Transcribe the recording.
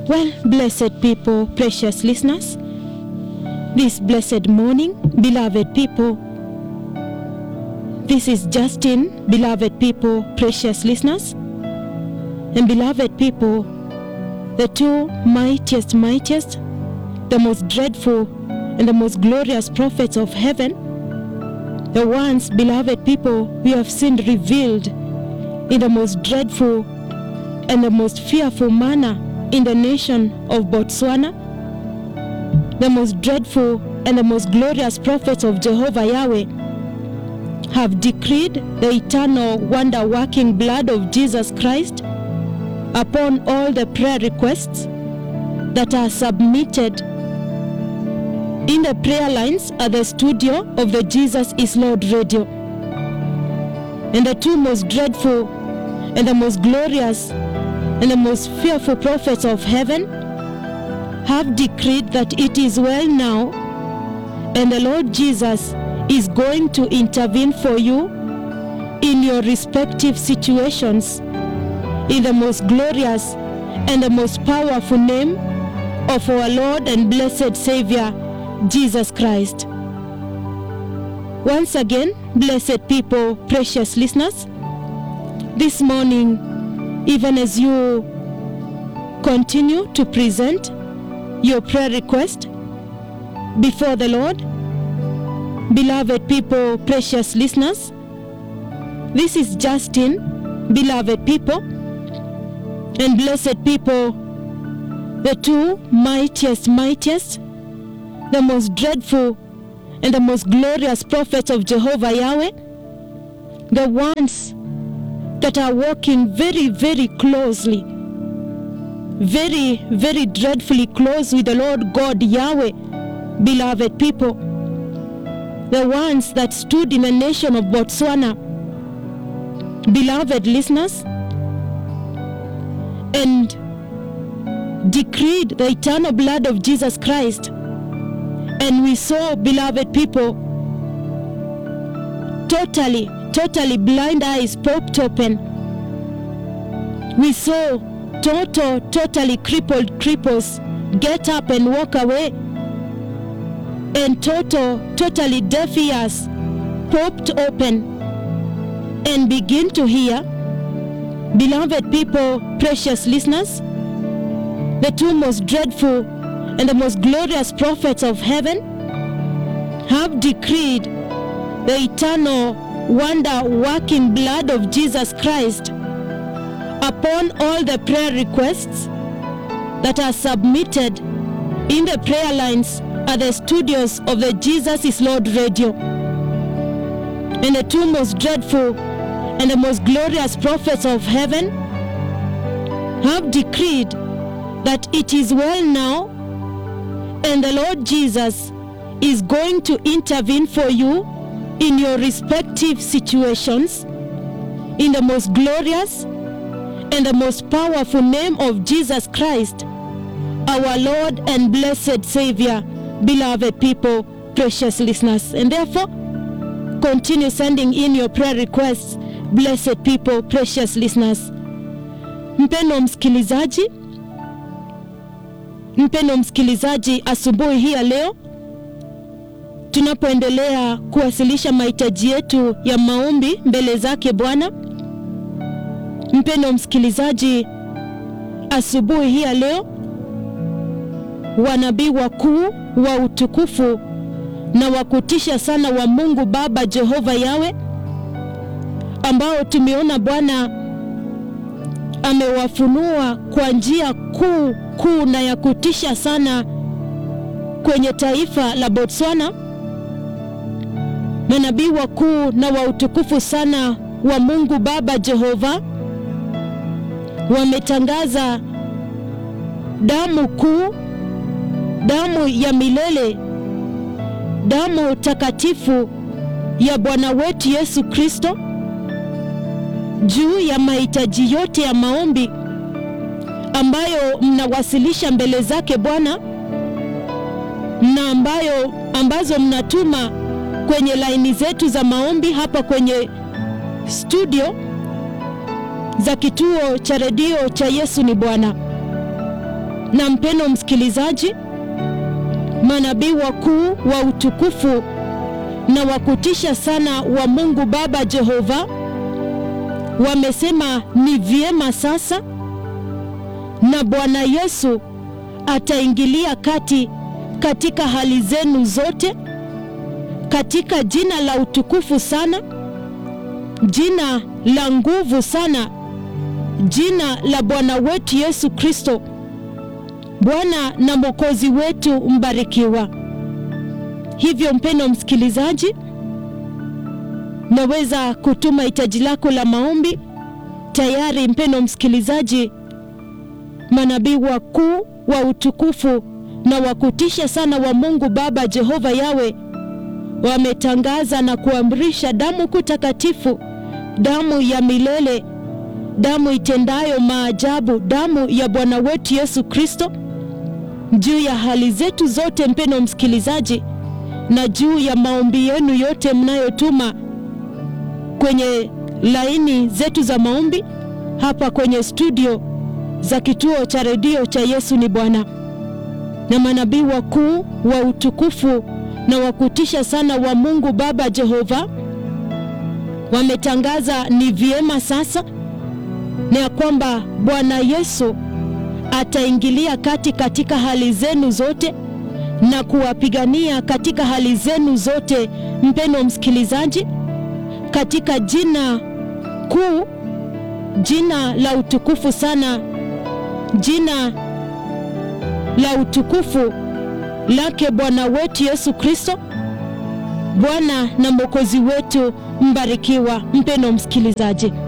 Well, blessed people, precious listeners, this blessed morning, beloved people, this is Justin, beloved people, precious listeners, and beloved people, the two mightiest, mightiest, the most dreadful, and the most glorious prophets of heaven, the ones, beloved people, we have seen revealed in the most dreadful and the most fearful manner in the nation of Botswana, the most dreadful and the most glorious prophets of Jehovah Yahweh have decreed the eternal wonder working blood of Jesus Christ upon all the prayer requests that are submitted in the prayer lines at the studio of the Jesus is Lord radio. And the two most dreadful and the most glorious and the most fearful prophets of heaven have decreed that it is well now, and the Lord Jesus is going to intervene for you in your respective situations in the most glorious and the most powerful name of our Lord and blessed Savior, Jesus Christ. Once again, blessed people, precious listeners, this morning, even as you continue to present your prayer request before the Lord, beloved people, precious listeners, this is Justin, beloved people, and blessed people, the two mightiest, mightiest, the most dreadful and the most glorious prophets of Jehovah Yahweh, the ones that are walking very, very closely, very, very dreadfully close with the Lord God Yahweh, beloved people, the ones that stood in the nation of Botswana, beloved listeners, and decreed the eternal blood of Jesus Christ. And we saw, beloved people, totally, totally blind eyes popped open. We saw total, totally crippled cripples get up and walk away. And total, totally deaf ears popped open and begin to hear. Beloved people, precious listeners, the two most dreadful and the most glorious prophets of heaven have decreed the eternal wonder working blood of Jesus Christ upon all the prayer requests that are submitted in the prayer lines at the studios of the Jesus is Lord radio. And the two most dreadful and the most glorious prophets of heaven have decreed that it is well now and the Lord Jesus is going to intervene for you in your respective situations in the most glorious and the most powerful name of Jesus Christ, our Lord and blessed Savior, beloved people, precious listeners. And therefore, continue sending in your prayer requests, blessed people, precious listeners. Mpendo msikilizaji, mpendo msikilizaji, asubuhi hii ya leo tunapoendelea kuwasilisha mahitaji yetu ya maombi mbele zake Bwana, mpendo msikilizaji, asubuhi hii ya leo wanabii wakuu wa utukufu na wa kutisha sana wa Mungu Baba Jehova Yawe ambao tumeona Bwana amewafunua kwa njia kuu kuu na ya kutisha sana kwenye taifa la Botswana. Manabii wakuu na wa utukufu sana wa Mungu Baba Jehova wametangaza damu kuu, damu ya milele, damu takatifu ya Bwana wetu Yesu Kristo juu ya mahitaji yote ya maombi ambayo mnawasilisha mbele zake Bwana na ambayo ambazo mnatuma kwenye laini zetu za maombi hapa kwenye studio za kituo cha redio cha Yesu ni Bwana. Na mpeno msikilizaji, manabii wakuu wa utukufu na wa kutisha sana wa Mungu Baba Jehova wamesema ni vyema sasa, na Bwana Yesu ataingilia kati katika hali zenu zote, katika jina la utukufu sana, jina la nguvu sana, jina la Bwana wetu Yesu Kristo, Bwana na Mwokozi wetu mbarikiwa. Hivyo mpendo msikilizaji, naweza kutuma hitaji lako la maombi tayari. Mpendo msikilizaji, manabii wakuu wa utukufu na wa kutisha sana wa Mungu Baba Jehova Yawe wametangaza na kuamrisha damu kuu takatifu, damu ya milele, damu itendayo maajabu, damu ya Bwana wetu Yesu Kristo juu ya hali zetu zote, mpendo msikilizaji, na juu ya maombi yenu yote mnayotuma kwenye laini zetu za maombi hapa kwenye studio za kituo cha redio cha Yesu ni Bwana. Na manabii wakuu wa utukufu na wa kutisha sana wa Mungu Baba Jehova wametangaza ni vyema sasa, na ya kwamba Bwana Yesu ataingilia kati katika hali zenu zote na kuwapigania katika hali zenu zote, mpendo msikilizaji, katika jina kuu, jina la utukufu sana, jina la utukufu lake Bwana wetu Yesu Kristo, Bwana na Mwokozi wetu mbarikiwa. Mpendo msikilizaji